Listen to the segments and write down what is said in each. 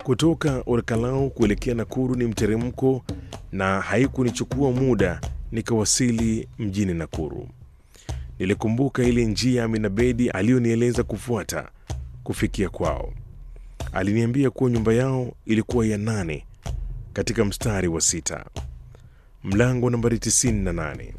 Kutoka Olkalau kuelekea Nakuru ni mteremko, na haikunichukua muda nikawasili mjini Nakuru. Nilikumbuka ile njia Amina Bedi aliyonieleza kufuata kufikia kwao. Aliniambia kuwa nyumba yao ilikuwa ya nane katika mstari wa sita, mlango nambari 98.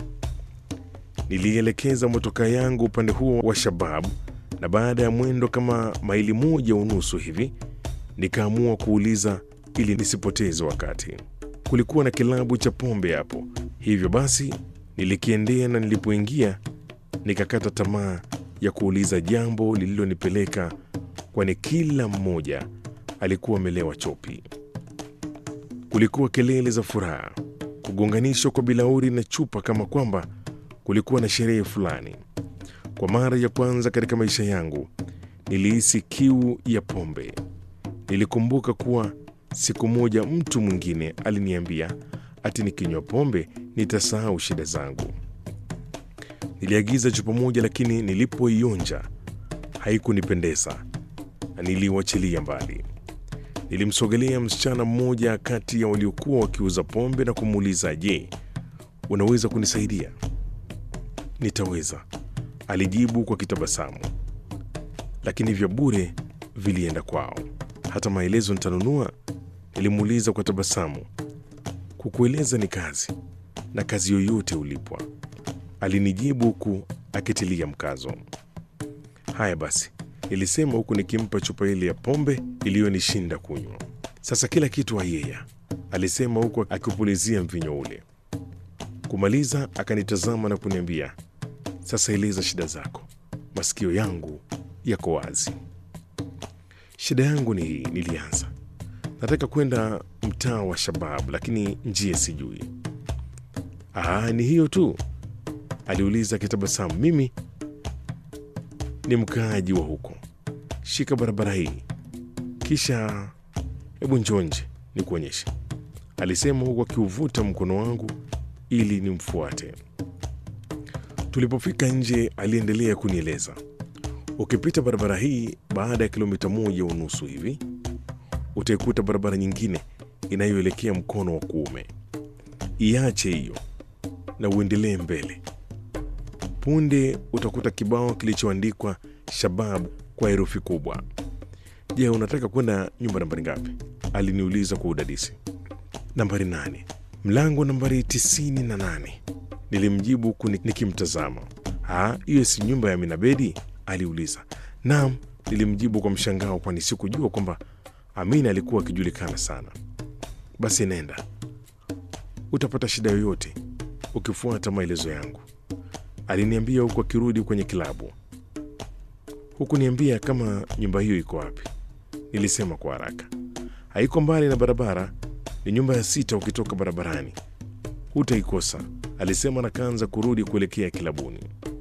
Nilielekeza motoka yangu upande huo wa Shababu, na baada ya mwendo kama maili moja unusu hivi nikaamua kuuliza ili nisipoteze wakati. Kulikuwa na kilabu cha pombe hapo, hivyo basi nilikiendea, na nilipoingia nikakata tamaa ya kuuliza jambo lililonipeleka, kwani kila mmoja alikuwa amelewa chopi. Kulikuwa kelele za furaha, kugonganishwa kwa bilauri na chupa, kama kwamba kulikuwa na sherehe fulani. Kwa mara ya kwanza katika maisha yangu nilihisi kiu ya pombe. Nilikumbuka kuwa siku moja mtu mwingine aliniambia ati nikinywa pombe nitasahau shida zangu. Niliagiza chupa moja, lakini nilipoionja haikunipendeza na niliwachilia mbali. Nilimsogelea msichana mmoja kati ya waliokuwa wakiuza pombe na kumuuliza, je, unaweza kunisaidia? Nitaweza, alijibu kwa kitabasamu, lakini vya bure vilienda kwao. Hata maelezo nitanunua? Nilimuuliza kwa tabasamu. Kukueleza ni kazi, na kazi yoyote ulipwa, alinijibu huku akitilia mkazo. Haya basi, nilisema huku nikimpa chupa ile ya pombe iliyonishinda kunywa. Sasa kila kitu ayeya, alisema huku akipulizia mvinyo ule. Kumaliza akanitazama na kuniambia, sasa eleza shida zako, masikio yangu yako wazi. Shida yangu ni hii, nilianza. Nataka kwenda mtaa wa Shababu, lakini njia sijui. Aa, ni hiyo tu? aliuliza akitabasamu. Mimi ni mkaaji wa huko, shika barabara hii, kisha hebu njonje nikuonyeshe, alisema huku akiuvuta mkono wangu ili nimfuate. Tulipofika nje, aliendelea kunieleza, ukipita barabara hii, baada ya kilomita moja unusu hivi utaikuta barabara nyingine inayoelekea mkono wa kuume. Iache hiyo na uendelee mbele. Punde utakuta kibao kilichoandikwa Shababu kwa herufi kubwa. Je, unataka kwenda nyumba nambari ngapi? aliniuliza kwa udadisi. Nambari nane, mlango nambari tisini na nane, nilimjibu huku nikimtazama. Ah, hiyo si nyumba ya Minabedi? aliuliza. Naam, nilimjibu kwa mshangao, kwani sikujua kwamba Amina alikuwa akijulikana sana. Basi nenda, utapata shida yoyote ukifuata maelezo yangu, aliniambia huku akirudi kwenye kilabu. Huku niambia kama nyumba hiyo iko wapi, nilisema kwa haraka. Haiko mbali na barabara, ni nyumba ya sita ukitoka barabarani, hutaikosa, alisema na kaanza kurudi kuelekea kilabuni.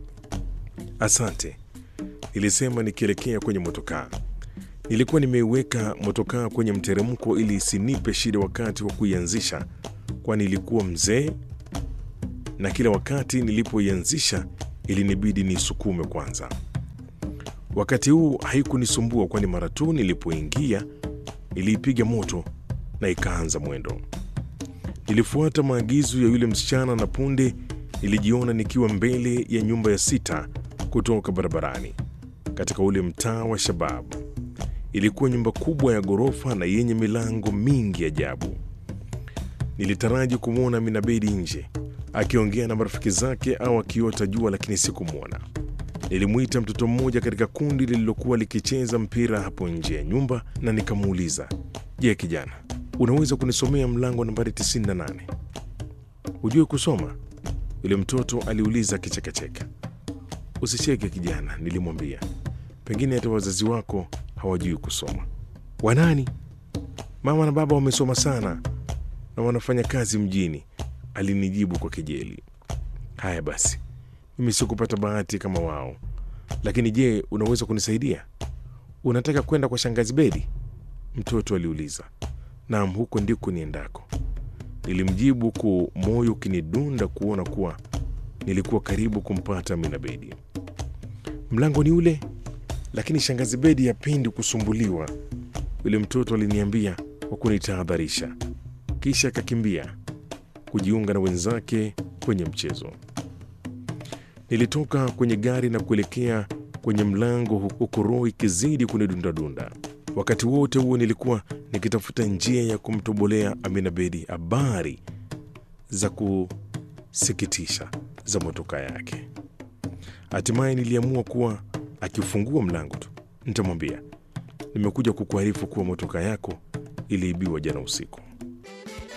Asante, nilisema nikielekea kwenye motokaa. Nilikuwa nimeiweka motokaa kwenye mteremko ili isinipe shida wakati wa kuianzisha, kwani ilikuwa mzee na kila wakati nilipoianzisha ilinibidi niisukume kwanza. Wakati huu haikunisumbua, kwani mara tu nilipoingia niliipiga moto na ikaanza mwendo. Nilifuata maagizo ya yule msichana na punde nilijiona nikiwa mbele ya nyumba ya sita kutoka barabarani katika ule mtaa wa Shababu. Ilikuwa nyumba kubwa ya ghorofa na yenye milango mingi ajabu. Nilitaraji kumwona Minabedi nje akiongea na marafiki zake au akiota jua, lakini sikumwona. Nilimwita mtoto mmoja katika kundi lililokuwa likicheza mpira hapo nje ya nyumba na nikamuuliza, je, kijana, unaweza kunisomea mlango nambari 98? Hujui kusoma? Yule mtoto aliuliza akichekacheka. Usicheke kijana, nilimwambia, pengine hata wazazi wako hawajui kusoma. Wanani? Mama na baba wamesoma sana na wanafanya kazi mjini, alinijibu kwa kejeli. Haya basi, mimi sikupata bahati kama wao, lakini je, unaweza kunisaidia? Unataka kwenda kwa shangazi Bedi? Mtoto aliuliza. Naam, huko ndiko niendako, nilimjibu huku moyo ukinidunda kuona kuwa nilikuwa karibu kumpata Amina Bedi. Mlango ni ule, lakini shangazi Bedi hapendi kusumbuliwa, Yule mtoto aliniambia kwa kunitahadharisha, kisha akakimbia kujiunga na wenzake kwenye mchezo. Nilitoka kwenye gari na kuelekea kwenye mlango, huku roho ikizidi kunidundadunda. Wakati wote huo nilikuwa nikitafuta njia ya kumtobolea Amina Bedi habari za kusikitisha za motoka yake. Hatimaye niliamua kuwa akifungua mlango tu nitamwambia nimekuja kukuarifu kuwa motoka yako iliibiwa jana usiku.